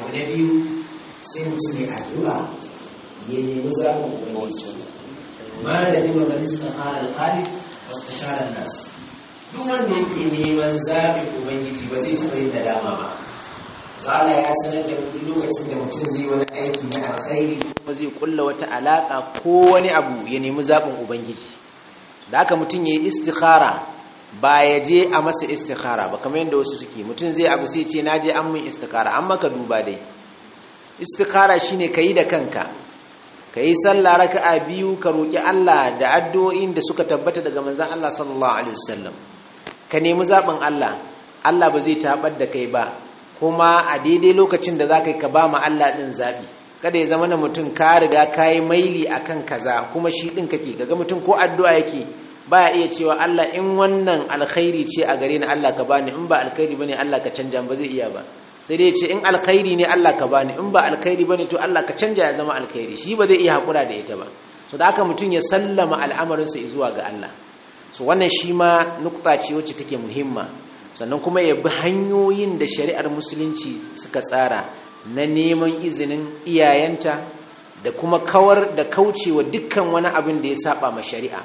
abu na biyu sai mutum ya addu'a ya nemi zaɓin ubangiji malami wa man istakhara al-khaliq wastashara an-nas duk wanda yake neman zaɓin ubangiji ba zai taɓa yin nadama ba zala ya sanar da duk lokacin da mutum zai wani aiki na alkhairi kuma zai kulla wata alaka ko wani abu ya nemi zaɓin ubangiji da haka mutum ya yi istikhara ba ya je a masa istikhara ba kamar yadda wasu suke mutum zai abu sai ce na je an min istikhara an maka duba dai istikhara shine ka yi da kanka ka yi sallah raka'a biyu ka roƙi Allah da addu'o'in da suka tabbata daga manzon Allah sallallahu alaihi wasallam ka nemi zaɓin Allah Allah ba zai tabar da kai ba kuma a daidai lokacin da za ka yi ka ba ma Allah ɗin zaɓi kada ya zama na mutum ka riga ka yi maili a kan kaza kuma shi ɗin kake kaga mutum ko addu'a yake ba ya iya cewa Allah in wannan alkhairi ce a gare ni Allah ka bani in ba alkhairi bane Allah ka canja ba zai iya ba sai dai ce in alkhairi ne Allah ka bani in ba alkhairi bane to Allah ka canja ya zama alkhairi shi ba zai iya hakura da ita ba so da haka mutum ya sallama al'amarinsa zuwa ga Allah so wannan shi ma nukta ce wacce take muhimma sannan kuma ya bi hanyoyin da shari'ar musulunci suka tsara na neman izinin iyayenta da kuma kawar da kaucewa dukkan wani abin da ya saba ma shari'a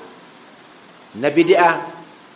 na bid'a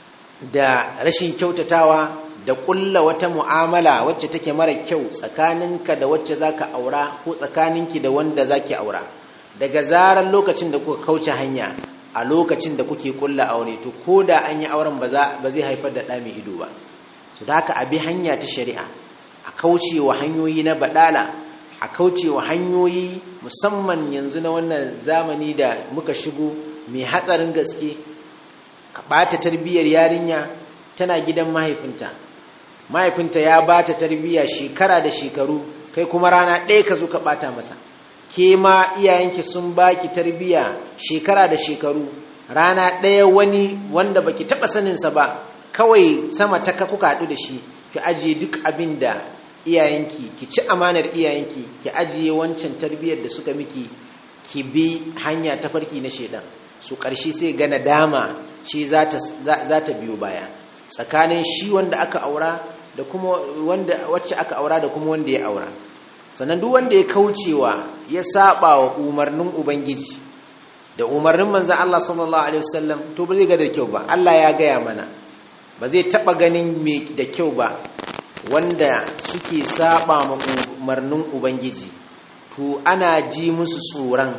da rashin kyautatawa da kulla wata mu'amala wacce take mara kyau tsakaninka da wacce zaka aura ko tsakaninki da wanda zaki aura daga zarar lokacin da kuka kauce hanya a lokacin da kuke kulla aure to koda an yi auren ba zai haifar da ɗa mai ido ba su da haka abi hanya ta shari'a a kaucewa hanyoyi na badala a kaucewa hanyoyi musamman yanzu na wannan zamani da muka shigo mai hatsarin gaske ka ɓata tarbiyyar yarinya tana gidan mahaifinta mahaifinta ya ba ta tarbiyya shekara da shekaru kai kuma rana ɗaya ka zo ka ɓata masa ke ma iyayenki sun baki tarbiyya shekara da shekaru rana ɗaya wani wanda baki taɓa saninsa ba kawai sama ta ka kuka haɗu da shi ki ajiye duk abin da iyayenki ki ci amanar iyayenki ki ajiye wancan tarbiyyar da suka miki ki bi hanya ta farki na shedan su ƙarshe sai ga nadama ce za ta biyo baya tsakanin shi wanda aka aura da kuma wanda wacce aka aura da kuma wanda ya aura sannan duk wanda ya kaucewa ya saba wa umarnin ubangiji da umarnin manzon Allah sallallahu alaihi wasallam to ba zai ga da kyau ba Allah ya gaya mana ba zai taba ganin me da kyau ba wanda suke saba ma umarnin ubangiji to ana ji musu tsoron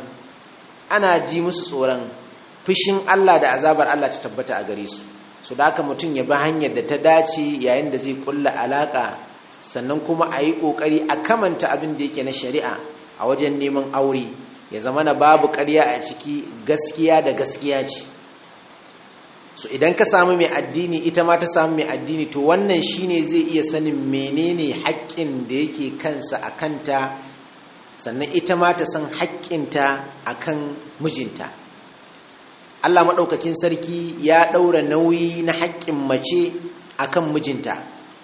ana ji musu tsoron fushin Allah da azabar Allah ta tabbata a gare su so da haka mutum ya bi hanyar da ta dace yayin da zai kulla alaka sannan kuma a yi ƙoƙari a kamanta abin da yake na shari'a a wajen neman aure ya zama na babu ƙarya a ciki gaskiya da gaskiya ce so idan ka samu mai addini ita ma ta samu mai addini to wannan shine zai iya sanin menene haƙƙin da yake kansa a kanta sannan ita ma ta san haƙƙinta a kan mijinta Allah maɗaukakin sarki ya ɗaura nauyi na haƙƙin mace a kan mijinta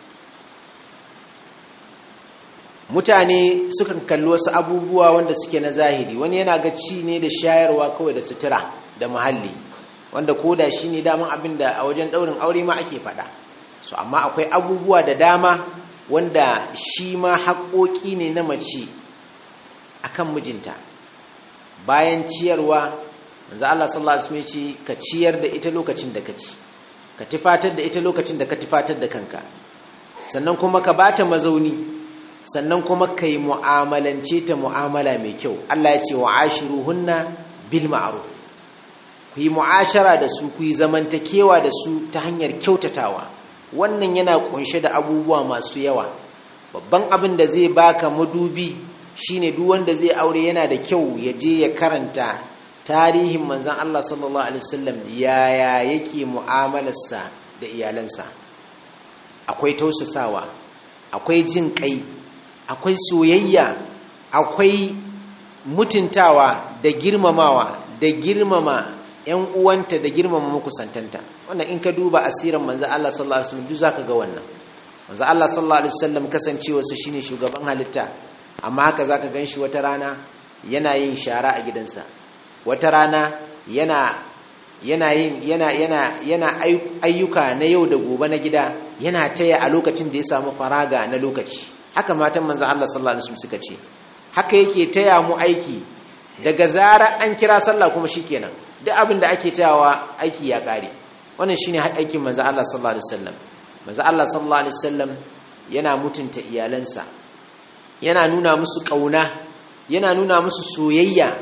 mutane sukan kalli wasu abubuwa wanda suke na zahiri wani yana ga ci ne da shayarwa kawai da sutura da muhalli wanda koda shi ne daman abin da a wajen ɗaurin aure ma ake faɗa so amma akwai abubuwa da dama wanda shi ma haƙoƙi ne na mace akan mijinta bayan ciyarwa manzo Allah sallallahu alaihi wasallam ce ka ciyar da ita lokacin da ka ci ka tifatar da ita lokacin da ka tifatar da kanka sannan kuma ka bata mazauni sannan kuma ka yi mu'amalance ta mu'amala mai kyau Allah ya ce wa ashiruhunna bil ma'ruf ku yi mu'ashara da su ku yi zamantakewa da su ta hanyar kyautatawa wannan yana kunshe da abubuwa masu yawa babban abin da zai baka madubi shine duk wanda zai aure yana da kyau ya je ya karanta tarihin manzon Allah sallallahu alaihi wasallam yaya yake mu'amalarsa da iyalansa akwai tausasawa akwai jin kai akwai soyayya akwai mutuntawa da girmamawa da girmama ‘yan uwanta da girmama makusantanta wannan in ka duba asirin manzo Allah sallallahu alaihi wasallam duk zaka ga wannan manzo Allah sallallahu alaihi wasallam kasancewa su shine shugaban halitta amma haka zaka ganshi wata rana yana yin shara a gidansa wata rana yana yana yin yana yana yana ayyuka na yau da gobe na gida yana taya a lokacin da ya samu faraga na lokaci haka matan manzon Allah sallallahu alaihi wasallam suka ce haka yake taya mu aiki daga zara an kira sallah kuma shikenan duk abin da ake tayawa aiki ya kare wannan shine aikin manzon Allah sallallahu alaihi wasallam manzon Allah sallallahu alaihi wasallam yana mutunta iyalansa yana nuna musu kauna yana nuna musu soyayya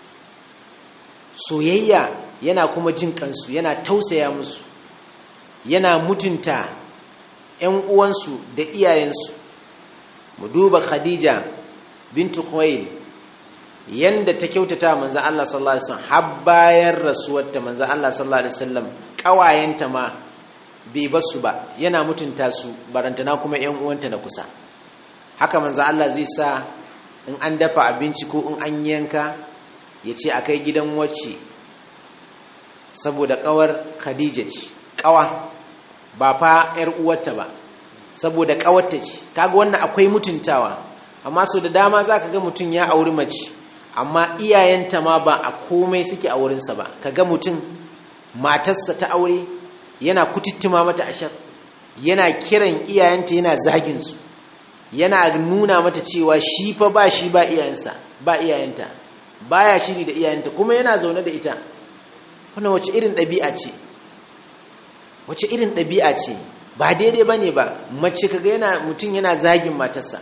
soyayya yana kuma jin kansu yana tausaya musu yana mutunta ‘yan uwansu da iyayensu mu duba khadija bintu khuwail yanda ta kyautata manzan Allah sallallahu Alaihi wasallam har bayan rasuwarta manzan Allah sallallahu Alaihi wasallam ƙawayenta ma bai basu ba yana mutunta su barantana kuma ‘yan uwanta na kusa haka manzan Allah zai sa in an dafa abinci ko in an yanka ya ce a kai gidan wacce saboda kawar khadija ce kawa ba fa yar uwarta ba saboda kawarta ce kaga wannan akwai mutuntawa amma so da dama zaka ga mutun ya auri mace amma iyayenta ma ba a komai suke a wurinsa ba kaga mutum matarsa ta aure yana kututuma mata ashar yana kiran iyayenta yana zagin su yana nuna mata cewa shi fa ba shi ba iyayensa ba iyayenta baya shiri da iyayenta kuma yana zaune da ita wannan wace irin ɗabi'a ce wace irin ɗabi'a ce ba daidai ba ne ba mace kaga yana mutum yana zagin matarsa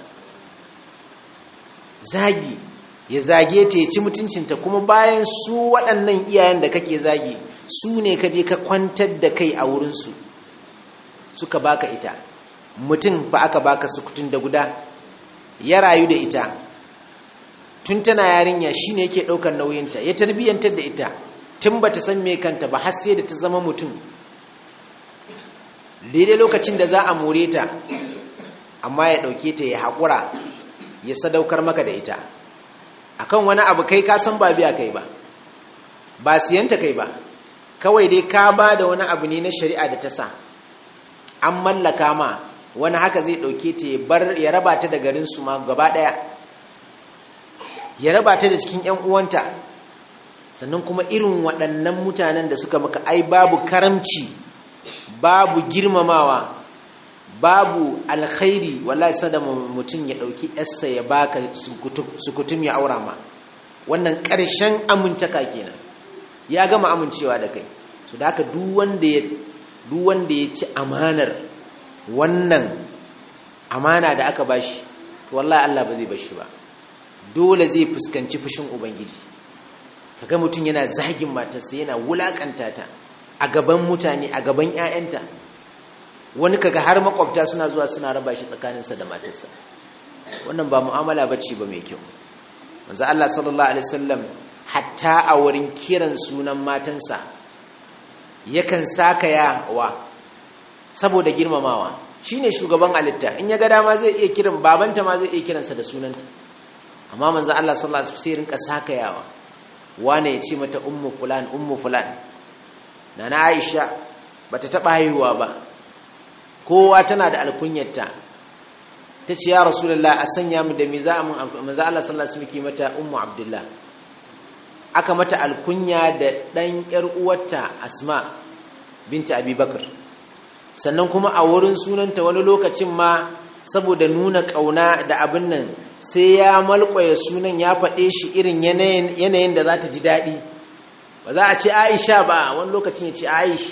zagi ya zage ta ya ci mutuncinta kuma bayan su waɗannan iyayen da kake zagi su ne ka je ka kwantar da kai a wurinsu suka baka ita mutum ba aka baka sukutun da guda ya rayu da ita tun tana yarinya shine yake ɗaukar nauyinta ya tarbiyyantar da ita tun ba ta san me kanta ba har sai da ta zama mutum daidai lokacin da za a more ta amma ya ɗauke ta ya haƙura ya sadaukar maka da ita akan wani abu kai ka san ba biya kai ba ba siyanta kai ba kawai dai ka ba da wani abu ne na shari'a da ta sa an mallaka ma wani haka zai ɗauke ta ya raba ta da garinsu ma gaba ɗaya ya raba ta da cikin 'yan uwanta sannan kuma irin waɗannan mutanen da suka maka ai babu karamci babu girmamawa babu alkhairi wallahi sada mutum ya ɗauki yarsa ya baka sukutum ya aura ma wannan ƙarshen amintaka kenan ya gama amincewa da kai su da haka duk wanda ya ci amanar wannan amana da aka bashi to wallahi Allah ba zai bashi ba dole zai fuskanci fushin ubangiji kaga mutum yana zagin matarsa yana wulakanta ta a gaban mutane a gaban ƴaƴanta wani kaga har makwabta suna zuwa suna raba shi tsakaninsa da matarsa wannan ba mu'amala bace ba mai kyau manzo Allah sallallahu alaihi wasallam hatta a wurin kiran sunan matansa yakan saka wa saboda girmamawa shine shugaban alitta in ya ga dama zai iya kiran babanta ma zai iya kiransa da sunanta amma manzo Allah sallallahu alaihi wasallam sai rinka sakayawa wane ya ce mata ummu fulan ummu fulan nana Aisha bata taba haihuwa ba kowa tana da alkunyarta tace ya rasulullah a sanya mu da miza mun manzo Allah sallallahu alaihi wasallam mata ummu abdullah aka mata alkunya da dan yar uwarta asma binti abubakar sannan kuma a wurin sunanta wani lokacin ma saboda nuna kauna da abin nan sai ya malƙwaye sunan ya faɗe shi irin yanayin da za ta ji daɗi ba za a ce aisha ba wani lokacin ya ce aish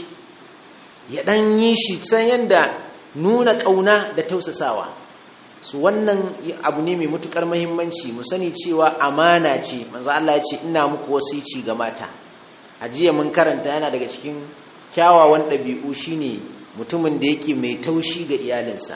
ya ɗan yi shi san yadda nuna ƙauna da tausasawa su wannan abu ne mai matuƙar mahimmanci mu sani cewa amana ce manzo Allah ya ce ina muku wasici ga mata a jiya mun karanta yana daga cikin kyawawan ɗabi'u shine mutumin da yake mai taushi ga iyalinsa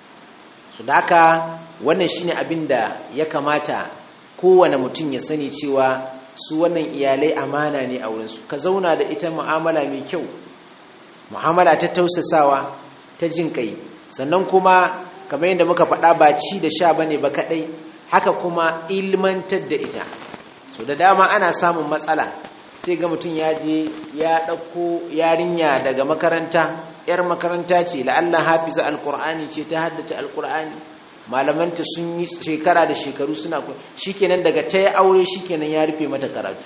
su daka wannan shine abin da ya kamata kowane mutum ya sani cewa su wannan iyalai amana ne a wurinsu ka zauna da ita mu'amala mai kyau mu'amala ta tausasawa ta jin kai sannan kuma kamar yadda muka faɗa ba ci da sha bane ba kaɗai haka kuma ilmantar da ita so da dama ana samun matsala sai ga mutum ya je ya ɗauko yarinya daga makaranta yar makaranta ce la'alla hafiza alkur'ani ce ta haddace alkur'ani malamanta sun yi shekara da shekaru suna shikenan daga ta yi aure shikenan ya rufe mata karatu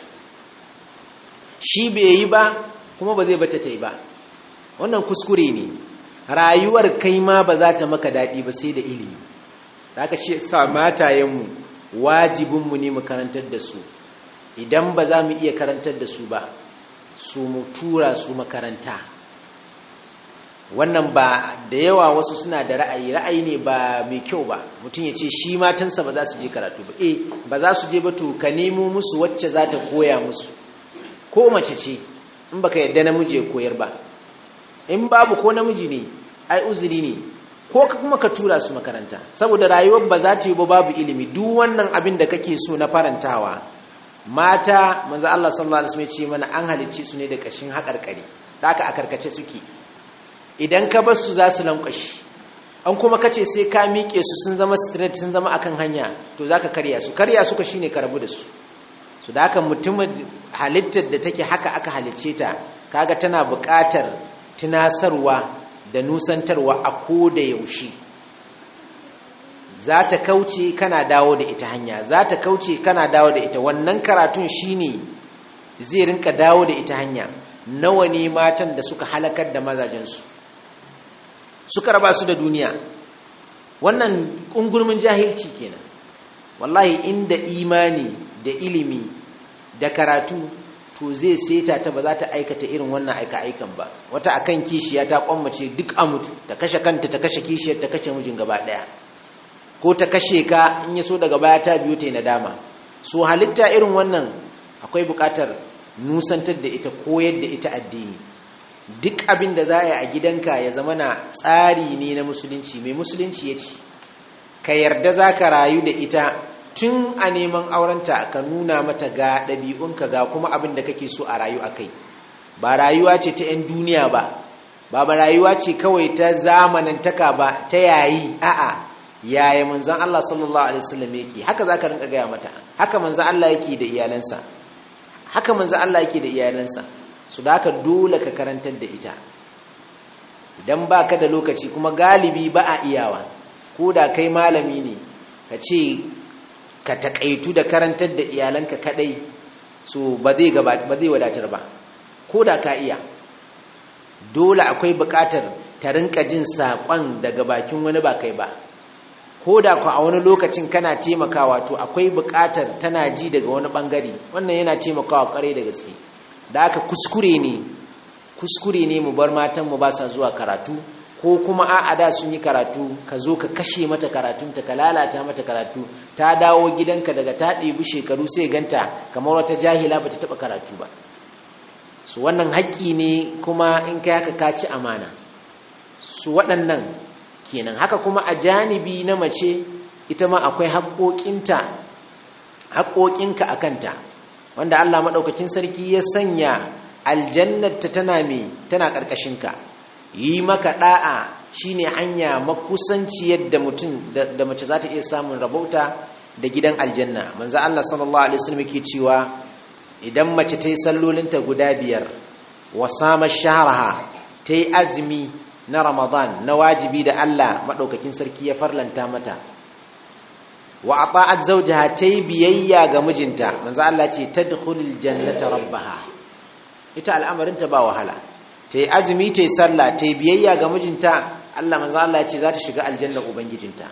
shi bai yi ba kuma ba zai bata ta yi ba wannan kuskure ne rayuwar kai ma ba za ta maka daɗi ba sai da ilimi haka shi sa matayenmu wajibinmu ne mu karantar da su idan ba za mu iya karantar da su ba su mu tura su makaranta wannan ba da yawa wasu suna da ra'ayi ra'ayi ne ba mai kyau ba mutum ya ce shi matansa ba za su je karatu ba eh ba za su je ba to ka nemo musu wacce za ta koya musu ko mace ce in baka yadda namiji ya koyar ba in babu ko namiji ne ai uzuri ne ko kuma ka tura su makaranta saboda rayuwar ba za ta yi ba babu ilimi duk wannan abin da kake so na farantawa mata manzo Allah sallallahu alaihi wasallam ya ce mana an halicce su ne da kashin haƙarƙari da aka a karkace suke idan ka bar su za su lankwashi an kuma kace sai ka miƙe su sun zama straight sun zama akan hanya to zaka karya su karya suka shine ka rabu da su su da haka mutumin halittar da take haka aka halicce ta kaga tana buƙatar tunasarwa da nusantarwa a ko da yaushe za ta kauce kana dawo da ita hanya za ta kauce kana dawo da ita wannan karatun shine zai rinka dawo da ita hanya nawa ne matan da suka halakar da mazajensu suka raba su da duniya wannan ƙungurmin jahilci kenan wallahi inda imani da ilimi da karatu to zai seta ta ba za ta aikata irin wannan aika-aikan ba wata akan kishiya ta kwammace duk a mutu ta kashe kanta ta kashe kishiyar ta kashe mijin gaba daya ko ta kashe ka in ya so daga baya ta biyo ta yi nadama so halitta irin wannan akwai bukatar nusantar da ita koyar da ita addini duk abin da za a yi a gidanka ya zama na tsari ne na musulunci mai musulunci ya ce ka yarda za ka rayu da ita tun a neman aurenta ka nuna mata ga ɗabi'unka ga kuma abin da kake so a rayu a kai ba rayuwa ce ta 'yan duniya ba ba ba rayuwa ce kawai ta zamanantaka ba ta yayi a'a yaya manzan Allah sallallahu alaihi wasallam yake haka zaka rinka gaya mata haka manzan Allah yake da iyalansa haka manzan Allah yake da iyalansa su da haka dole ka karantar da ita idan baka da lokaci kuma galibi ba a iyawa ko da kai malami ne ka ce ka takaitu da karantar da iyalanka kadai so ba zai ba zai wadatar ba ko da ka iya dole akwai bukatar ta rinka jin saƙon daga bakin wani ba kai ba ko da ku a wani lokacin kana taimakawa to akwai bukatar tana ji daga wani bangare wannan yana taimakawa kare da gaske da aka kuskure ne kuskure ne mu bar matan mu ba sa zuwa karatu ko kuma a'a da sun yi karatu ka zo ka kashe mata karatunta ka lalata mata karatu ta dawo gidanka daga ta ɗebi shekaru sai ganta kamar wata jahila ba ta taɓa karatu ba su wannan haƙƙi ne kuma in kai haka ka ci amana su waɗannan kenan haka kuma a janibi na mace ita ma akwai haƙoƙinta haƙoƙinka a kanta wanda Allah maɗaukakin sarki ya sanya aljannarta tana me tana ƙarƙashinka yi maka ɗa'a shine hanya makusanci yadda mutum da mace za ta iya samun rabauta da gidan aljanna manzo Allah sallallahu alaihi wasallam yake cewa idan mace ta yi sallolinta guda biyar wa sama shahraha ta yi azumi na ramadan na wajibi da Allah maɗaukakin sarki ya farlanta mata wa ata'at zawjaha ta yi biyayya ga mijinta manzo Allah ce tadkhulul jannata rabbaha ita al'amarinta ba wahala ta yi azumi ta yi sallah ta yi biyayya ga mijinta Allah manzo Allah ce za ta shiga aljanna ubangijinta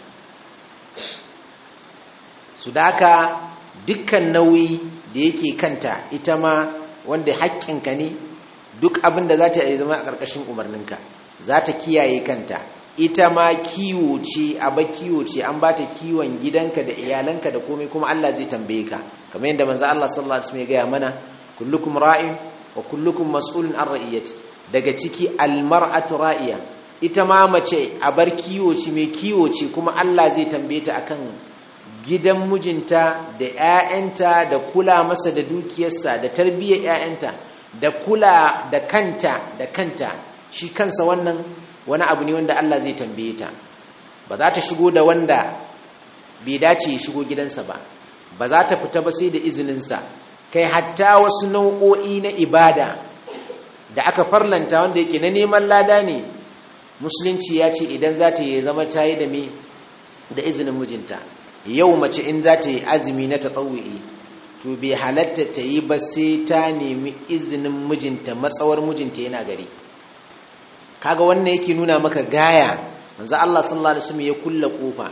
su daka dukkan nauyi da yake kanta ita ma wanda haƙƙinka ne duk abin da za ta yi zama a ƙarƙashin umarninka za ta kiyaye kanta ita ma kiwo ce a ba kiwo ce an ba ta kiwon gidanka da iyalanka da komai kuma Allah zai tambaye ka kamar yadda manzo Allah sallallahu alaihi wasallam ya gaya mana kullukum ra'in wa kullukum mas'ulun an ra'iyati daga ciki almar'atu ra'iya ita ma mace a bar kiwo ce mai kiwo ce kuma Allah zai tambaye ta akan gidan mijinta da ƴaƴanta da kula masa da dukiyarsa da tarbiyyar ƴaƴanta da kula da kanta da kanta shi kansa wannan wani abu ne wanda Allah zai tambaye ta ba za ta shigo da wanda bai dace ya shigo gidansa ba ba za ta fita ba sai da izininsa kai hatta wasu nau'o'i na ibada da aka farlanta wanda yake na neman lada ne musulunci ya ce idan za ta yi zama ta yi da me da izinin mijinta yau mace in za ta yi azumi na tatsawu'i to bai halatta ta yi ba sai ta nemi izinin mijinta matsawar mijinta yana gari kaga wannan yake nuna maka gaya manzo Allah sallallahu alaihi wasallam ya kulla kofa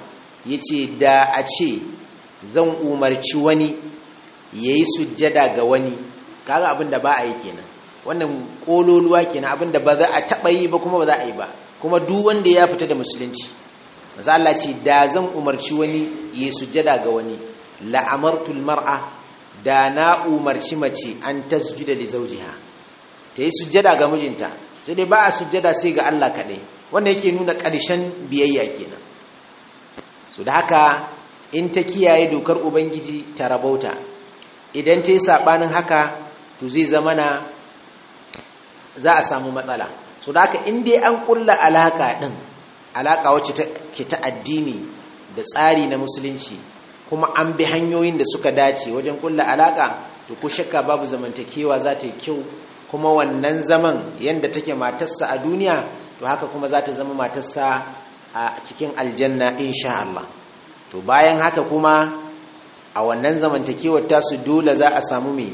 yace da a ce zan umarci wani yayi sujjada ga wani kaga abin da ba a yi kenan wannan kololuwa kenan abin da ba za a taba yi ba kuma ba za a yi ba kuma duk wanda ya fita da musulunci maza Allah ce da zan umarci wani yayi sujjada ga wani la amartul mar'a da na umarci mace an tasjuda li zawjiha ta yi sujjada ga mijinta sai dai ba a sujjada sai ga Allah kaɗai wanda yake nuna ƙarshen biyayya kenan so da haka in ta kiyaye dokar ubangiji ta rabauta idan ta yi saɓanin haka to zai zama na za a samu matsala so da haka in dai an ƙulla alaƙa ɗin alaƙa wacce ke ta addini da tsari na musulunci kuma an bi hanyoyin da suka dace wajen ƙulla alaƙa to ko shakka babu zamantakewa za ta yi kyau kuma wannan zaman yadda take matarsa a duniya to haka kuma za ta zama matarsa a cikin aljanna insha Allah to bayan haka kuma a wannan zamantakewar tasu dole za a samu mai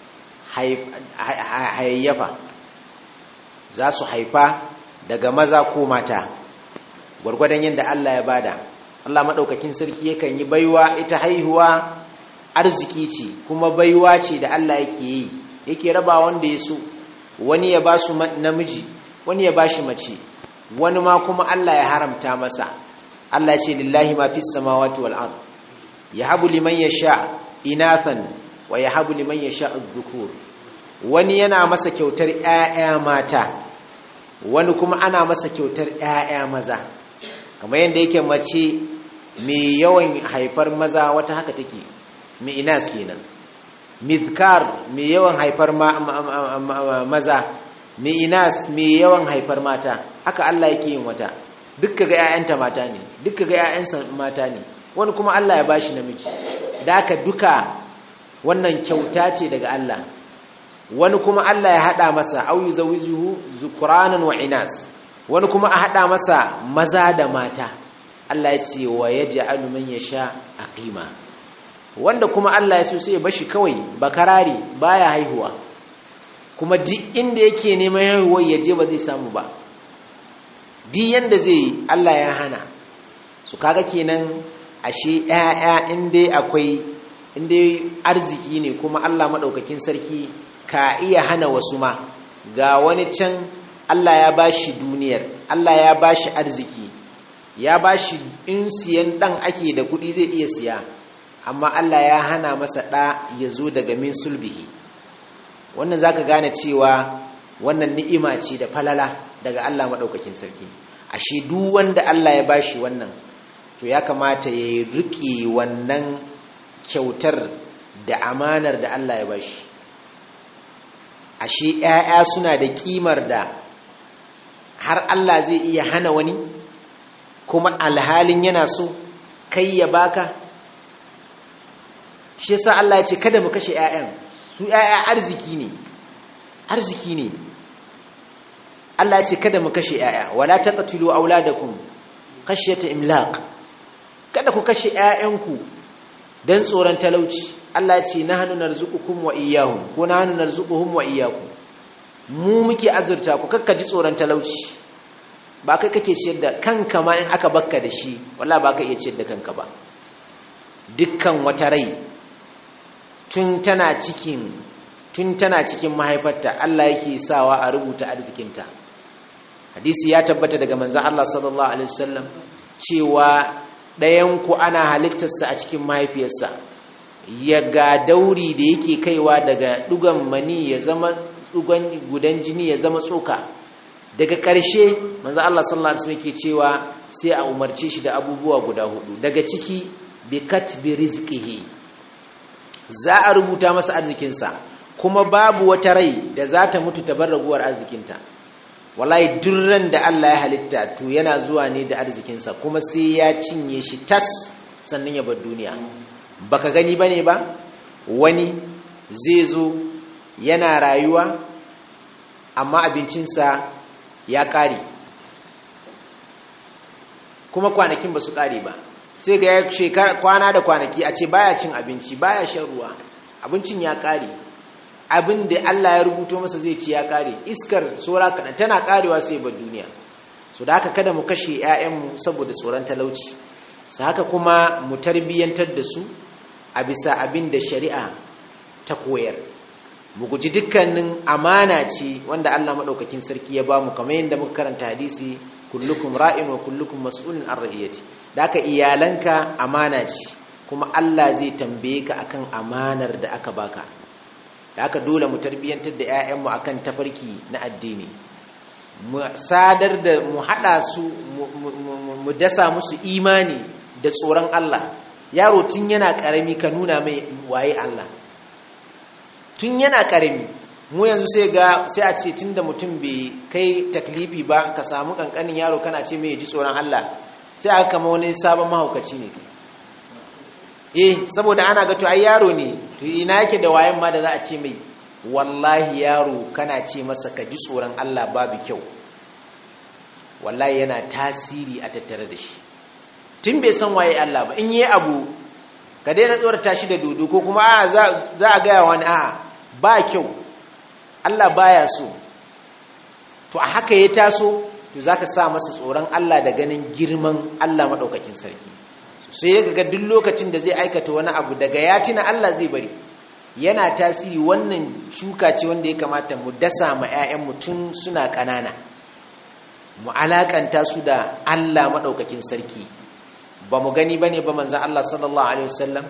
hayayyafa za su haifa daga maza ko mata gwargwadon yadda Allah ya bada Allah maɗaukakin sarki yakan yi baiwa ita haihuwa arziki ce kuma baiwa ce da Allah yake yi yake raba wanda ya so wani ya ba su namiji wani ya ba shi mace wani ma kuma Allah ya haramta masa Allah ce lillahi ma fis samawati wal ard yahabu liman yasha inathan wa yahabu liman yasha adh-dhukur wani yana masa kyautar ƴaƴa mata wani kuma ana masa kyautar ƴaƴa maza kamar yadda yake mace mai yawan haifar maza wata haka take mai inas kenan midkar mai yawan haifar maza mai inas mai yawan haifar mata haka Allah yake yin wata dukka ga 'ya'yanta mata ne dukka ga 'ya'yansa mata ne wani kuma Allah ya bashi namiji da haka duka wannan kyauta ce daga Allah wani kuma Allah ya hada masa au yuzawijuhu zukuranan wa inas wani kuma a hada masa maza da mata Allah ya ce wa yaj'alu man yasha aqima wanda kuma Allah ya so sai ya bashi kawai bakarari baya haihuwa kuma duk inda yake neman haihuwar ya je ba zai samu ba duk yanda zai Allah ya hana su kaga kenan ashe ƴaƴa inda akwai inda arziki ne kuma Allah madaukakin sarki ka iya hana wasu ma ga wani can Allah ya bashi duniyar Allah ya bashi arziki ya bashi in siyan dan ake da kuɗi zai iya siya amma Allah ya hana masa ɗa ya zo daga min sulbihi wannan za ka gane cewa wannan ni'ima ce da falala daga Allah maɗaukakin sarki ashe duk wanda Allah ya bashi wannan to ya kamata ya riƙe wannan kyautar da amanar da Allah ya bashi ashe ‘ya'ya suna da ƙimar da har Allah zai iya hana wani kuma alhalin yana so kai ya baka shi yasa Allah ya ce kada mu kashe ƴaƴan su ƴaƴa arziki ne arziki ne Allah ya ce kada mu kashe ƴaƴa wala taqtulu auladakum khashyata imlaq kada ku kashe ƴaƴanku dan tsoron talauci Allah ya ce nahnu narzuqukum wa iyyahum ko nahnu narzuquhum wa iyyakum mu muke azurta ku kakka ji tsoron talauci ba kai kake ciyar da kanka ma in aka bakka da shi wallahi ba ka iya ciyar da kanka ba dukkan wata rai tun tana cikin tun tana cikin mahaifarta Allah yake sawa a rubuta arzikinta hadisi ya tabbata daga manzon Allah sallallahu alaihi wasallam cewa ɗayan ku ana halittarsa a cikin mahaifiyarsa ya ga dauri da yake kaiwa daga dugan mani ya zama dugan gudan jini ya zama tsoka daga ƙarshe manzon Allah sallallahu alaihi wasallam yake cewa sai a umarce shi da abubuwa guda hudu daga ciki bi katbi rizqihi za a rubuta masa arzikinsa kuma babu wata rai da za ta mutu ta bar raguwar arzikinta wallahi durran da Allah ya halitta to yana zuwa ne da arzikinsa kuma sai ya cinye shi tas sannan ya bar duniya baka gani bane ba wani zai zo yana rayuwa amma abincinsa ya ƙare kuma kwanakin ba su ƙare ba sai ga shekara kwana da kwanaki a ce baya cin abinci baya shan ruwa abincin ya kare abin da Allah ya rubuto masa zai ci ya kare iskar sora kana tana karewa sai bar duniya so da haka kada mu kashe ƴaƴanmu saboda tsoron talauci su haka kuma mu tarbiyyantar da su a bisa abin da shari'a ta koyar mu guji dukkanin amana ce wanda Allah maɗaukakin sarki ya ba mu kamar yadda muka karanta hadisi kullukum ra'in wa kullukum mas'ulun an ra'iyati da aka iyalanka amana ce kuma Allah zai tambaye ka akan amanar da aka baka da aka dole mu tarbiyyantar da 'ya'yanmu akan tafarki na addini mu sadar da mu haɗa su mu dasa musu imani da tsoron Allah yaro tun yana ƙarami ka nuna mai waye Allah tun yana ƙarami mu yanzu sai ga sai a ce tunda mutum bai kai taklifi ba ka samu kankanin yaro kana ce mai ji tsoron Allah sai aka kama wani sabon mahaukaci ne eh saboda ana ga to ai yaro ne to ina yake da wayan ma da za a ce mai wallahi yaro kana ce masa ka ji tsoron Allah babu kyau wallahi yana tasiri a tattare da shi tun bai san waye Allah ba in yi abu ka daina tsorata shi da dodo ko kuma a za a gaya wani a ba kyau Allah baya so to a haka ya taso to zaka sa masa tsoron Allah da ganin girman Allah madaukakin sarki sai ya ga duk lokacin da zai aikata wani abu daga ya tuna Allah zai bari yana tasiri wannan shuka ce wanda ya kamata mu dasa ma 'ya'yan mutum suna ƙanana mu alakanta su da Allah madaukakin sarki ba mu gani bane ba manzon Allah sallallahu alaihi wasallam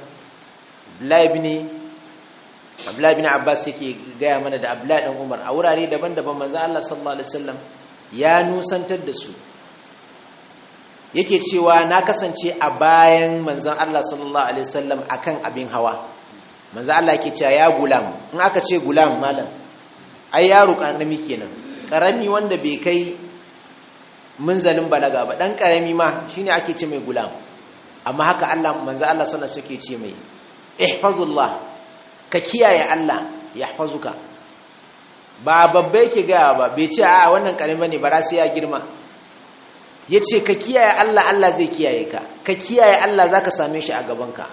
Abdullahi bin Abbas yake gaya mana da Abdullahi dan Umar a wurare daban-daban manzo Allah sallallahu alaihi wasallam ya nusantar da su yake cewa na kasance a bayan manzon Allah sallallahu alaihi wasallam akan abin hawa manzo Allah yake cewa ya gulam in aka ce gulam malam ai yaro karami kenan karami wanda bai kai munzalin balaga ba dan karami ma shine ake ce mai gulam amma haka Allah manzo Allah sallallahu alaihi wasallam yake ce mai ihfazullah ka kiyaye Allah ya hafazuka ba babba yake gaya ba bai ce a wannan karima ne bara sai ya girma ya ce ka kiyaye Allah Allah zai kiyaye ka ka kiyaye Allah za ka same shi a gabanka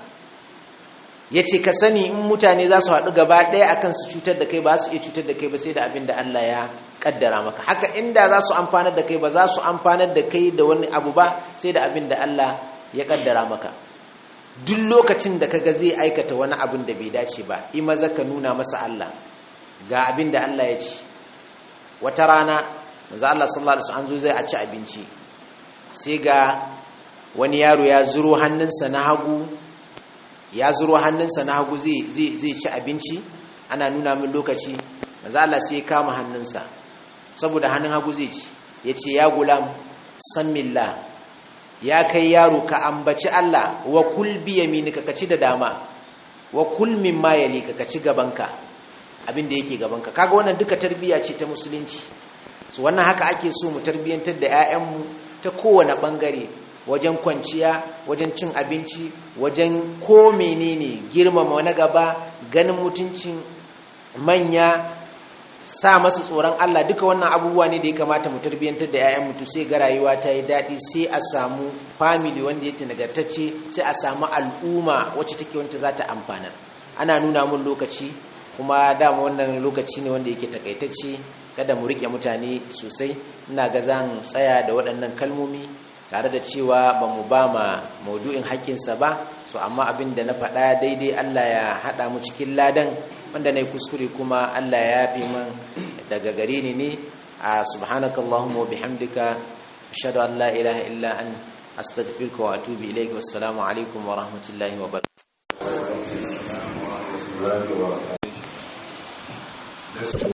ya ce ka sani in mutane za su haɗu gaba ɗaya akan su cutar da kai ba su iya cutar da kai ba sai da abin da Allah ya ƙaddara maka haka inda za su amfanar da kai ba za su amfanar da kai da wani abu ba sai da abin da Allah ya ƙaddara maka duk lokacin da kaga zai aikata wani abin da bai dace ba i maza ka nuna masa Allah ga abin da Allah ya ci wata rana manzo Allah sallallahu alaihi wasallam an zo zai a ci abinci sai ga wani yaro ya zuro hannunsa na hagu ya zuro hannunsa na hagu zai zai zai ci abinci ana nuna min lokaci manzo Allah sai ya kama hannunsa saboda hannun hagu zai ci yace ya gulam sammillah ya kai yaro ka ambaci Allah wa kul bi yaminika ka ci da dama wa kul mimma yalika ka ci gabanka abin da yake gabanka kaga wannan duka tarbiya ce ta musulunci so wannan haka ake so mu tarbiyantar da 'ya'yanmu ta kowane bangare wajen kwanciya wajen cin abinci wajen ko menene girmama na gaba ganin mutuncin manya sa masu tsoron Allah duka wannan abubuwa ne da ya kamata mu tarbiyyantar da 'ya'yan mutu sai ga rayuwa ta yi daɗi sai a samu family wanda yake nagartacce sai a samu al'umma wacce take wanta za ta amfanar ana nuna mun lokaci kuma dama wannan lokaci ne wanda yake takaitacce kada mu rike mutane sosai ina ga zan tsaya da waɗannan kalmomi tare da cewa ba mu ba ma maudu'in haƙƙinsa ba so amma abin da na faɗa daidai Allah ya haɗa mu cikin ladan wanda na yi kuskure kuma Allah ya fi man daga gare ni ne a subhanakallahumma wa bihamdika ashhadu an la ilaha illa an astaghfiruka wa atubu ilayka wassalamu alaikum wa rahmatullahi wa barakatuh